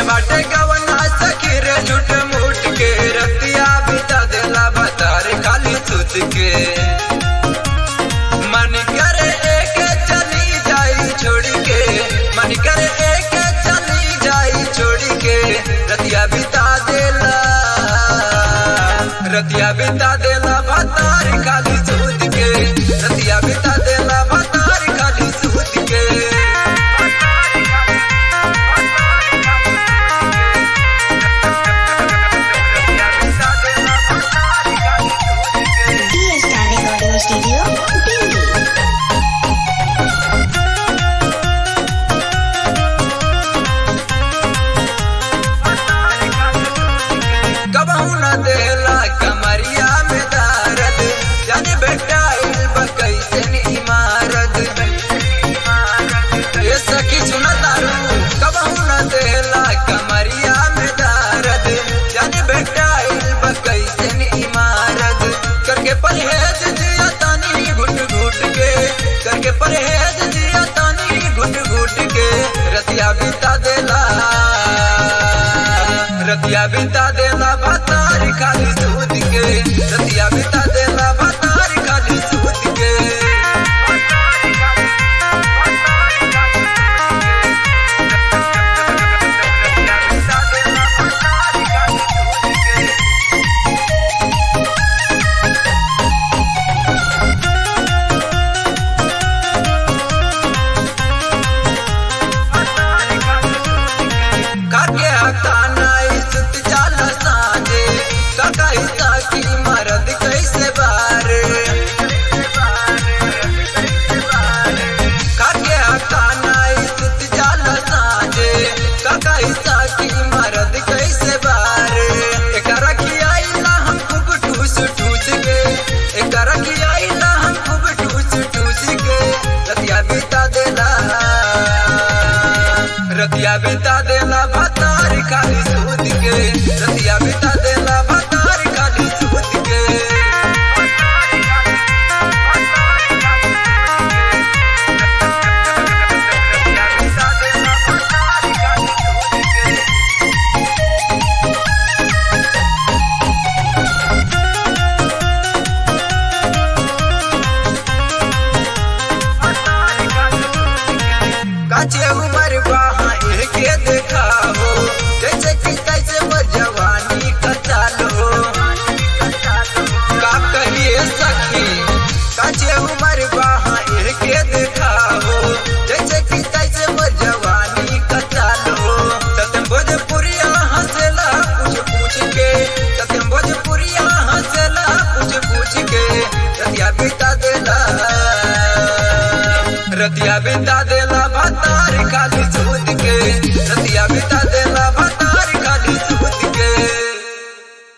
बाटे गवना सखी रे झूठ मूठ के रतिया बिता देला बतार खाली सुत के मन करे एक चली जाई छोड़ के मन करे एक चली जाई छोड़ के रतिया बिता देला रतिया बिता देला बतार खाली सूद के रतिया बिता देला बतार खाली सूद के Fiesta Recording Studio, Delhi. कबहू न देला कमरिया में दारद जन बेटा कैसे इमारत ये सखी सुन तारू कबहू न देला कमरिया में दारद जन बेटा कैसे इमारत करके परहेज जिया तानी घुट घुट के करके परहेज जिया तानी घुट घुट के रतिया बिता देला रतिया बिता देला बतार खाली सूद के रतिया बिता देला बतार खाली सूद के काके हकाना इज्जत जाला साजे काका हिस्सा की मरद कैसे बारे काके हकाना इज्जत जाला साजे काका हिस्सा की मरद कैसे बारे एकरा खियाइला हम खूब ठूस ठूस के एकरा खियाइला हम खूब ठूस ठूस के रतिया बिता देला रतिया बिता देला भतार खाली सूद के रतिया बिता देला भतार खाली सूद के काचे उमर बहा के देखा हो जैसे कि कैसे वो जवानी का चाल हो का कहिए सखी काचे उमर बहा के देखा हो जैसे कि कैसे वो जवानी का चाल हो सत्यम भोजपुरिया हंसला पूछ पूछ के सत्यम भोजपुरिया हंसला पूछ पूछ के रतिया बिता देला रतिया बिता देला भतार खाली